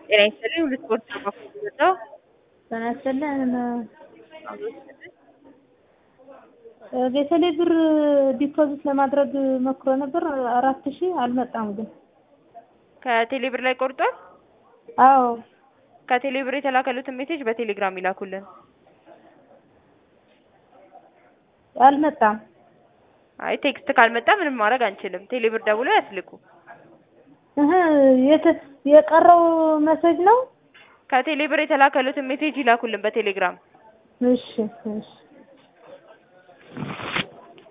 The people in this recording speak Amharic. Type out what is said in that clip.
ጤና ይስጥልኝ ሁሉ ስፖርት ነው የምወጣው። ጤና ይስጥልን። ቤተሌ ብር ዲፖዚት ለማድረግ ሞክሮ ነበር አራት ሺህ አልመጣም ግን። ከቴሌ ብር ላይ ቆርጧል። አዎ ከቴሌ ብር የተላከሉትን ሜሴጅ በቴሌግራም ይላኩልን። አልመጣም። አይ ቴክስት ካልመጣ ምንም ማድረግ አንችልም። ቴሌ ብር ደውሎ ያስልኩ። እህ የተ- የቀረው መሴጅ ነው። ከቴሌ ብር የተላከሉትን ሜሴጅ ይላኩልን በቴሌግራም። እሺ እሺ